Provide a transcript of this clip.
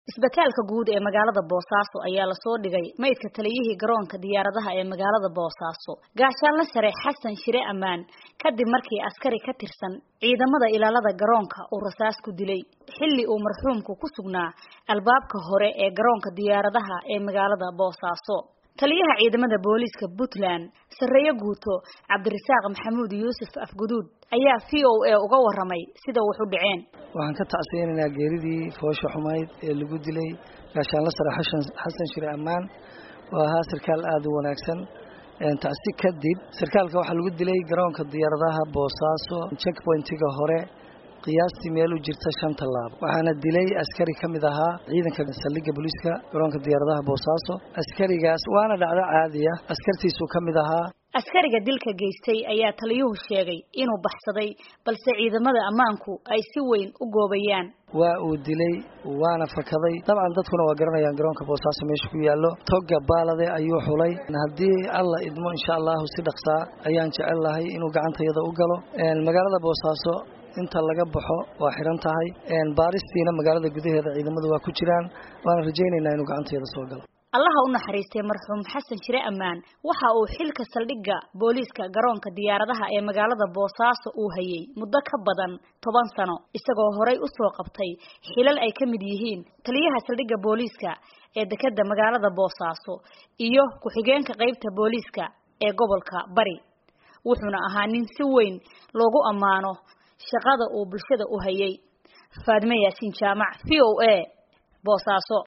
isbitaalka guud ee magaalada boosaaso ayaa lasoo dhigay maydka taliyihii garoonka diyaaradaha ee magaalada boosaaso gaashaanle sare xasan shire ammaan kadib markii askari ka tirsan ciidamada ilaalada garoonka uu rasaas ku dilay xilli uu marxuumku ku sugnaa albaabka hore ee garoonka diyaaradaha ee magaalada boosaaso taliyaha ciidamada booliiska puntland sarreeye guuto cabdirasaaq maxamuud yuusuf afguduud ayaa v o a uga waramay sida wax u dhaceen waxaan ka tacsiyeynaynaa geeridii foosha xumayd ee lagu dilay gaashaanle sare xasan shire ammaan oo ahaa sarkaal aada u wanaagsan tacsi kadib sarkaalka waxaa lagu dilay garoonka diyaaradaha boosaaso checkpointiga hore qiyaastii meel u jirta shan tallaabo waxaana dilay askari ka mid ahaa ciidanka saldhigga booliiska garoonka diyaaradaha boosaaso askarigaas waana dhacdo caadiya askartiisuu ka mid ahaa askariga dilka geystay ayaa taliyuhu sheegay inuu baxsaday balse ciidamada ammaanku ay si weyn u goobayaan waa uu dilay waana fakaday dabcan dadkuna waa garanayaan garoonka boosaaso meesha ku yaallo toga baalade ayuu xulay haddii alla idmo insha allahu si dhaqsaa ayaan jecel lahay inuu gacantayada u galo magaalada boosaaso inta laga baxo waa xiran tahay baaristiina magaalada gudaheeda ciidamadu waa ku jiraan waana rajaynaynaa inuu gacanteeda soo galo allaha u naxariistay marxuum xasan shire ammaan waxa uu xilka saldhigga booliiska garoonka diyaaradaha ee magaalada boosaaso uu hayay muddo ka badan toban sano isagoo horay usoo qabtay xilal ay ka mid yihiin taliyaha saldhigga booliiska ee dekedda magaalada boosaaso iyo ku-xigeenka qeybta booliiska ee gobolka bari wuxuuna ahaa nin si weyn loogu ammaano shaqada uu bulshada u hayay faadme yaasiin jaamac v o a boosaaso